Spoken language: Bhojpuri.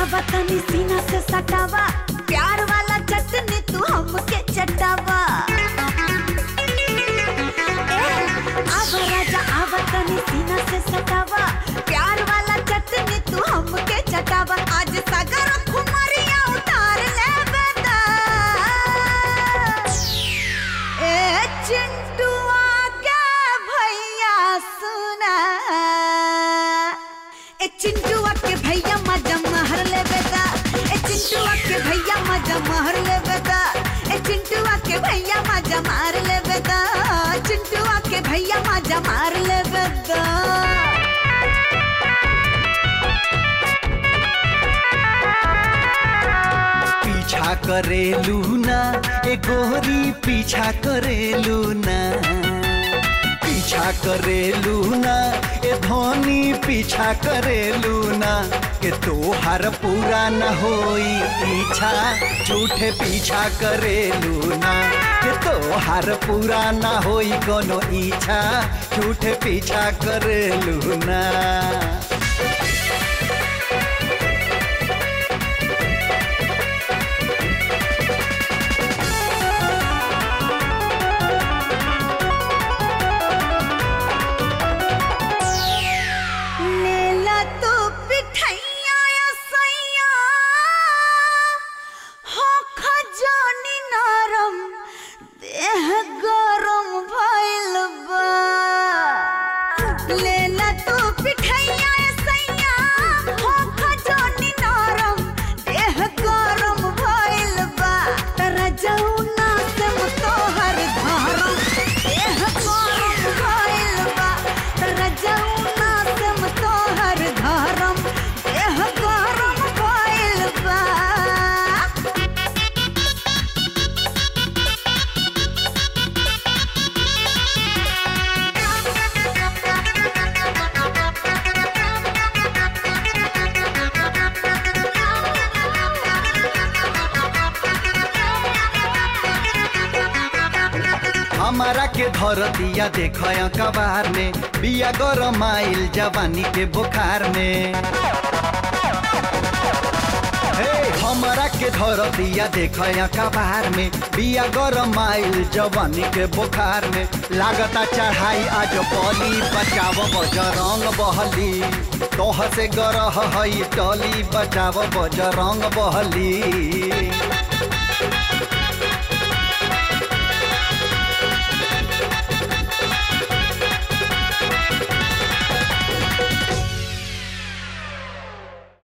आवा तनी सीना से सटावा प्यार वाला चटनी तू हमके चटावा ए, आवा राजा आवा तनी सीना से सटावा प्यार वाला चटनी तू हमके चटावा आज सगर खुमरिया उतार ले बेदा ए चिंटुआ के भैया सुना ए चिंटुआ के भैया मजा महर ले बेदा ए चिंटुआ के भैया मजा महर ले बेदा ए चिंटुआ के भैया मजा मार ले बेदा चिंटुआ के भैया मजा मार ले बेदा पीछा करेलू ना ए गोरी पीछा करेलू ना पीछा करेलू ना ए धोनी पीछा करेलू ना के तोहार पूरा न होई इच्छा झूठे पीछा करेलू ना के तोहार पूरा न होई कोनो इच्छा झूठे पीछा करेलू ना लेला तो पिठैया या सैया हो खजानी नरम देह गरम भइल बा लेला तो पिठैया या सैया हो खजानी नरम देह गरम भइल बा तरा जौना से तोहर धरम देह गरम भइल बा तरा जौना से तोहर धरम देह गरम भइल बा हमारा के धर दिया देख कबार में बिया गरम आइल जवानी के बुखार में हे हमारा के धर दिया देख कबार में बिया गरम आइल जवानी के बुखार में लागता चढ़ाई आज बली बचाव बजरंग बहली तोह से गरह हई टली बचाव बजरंग बहली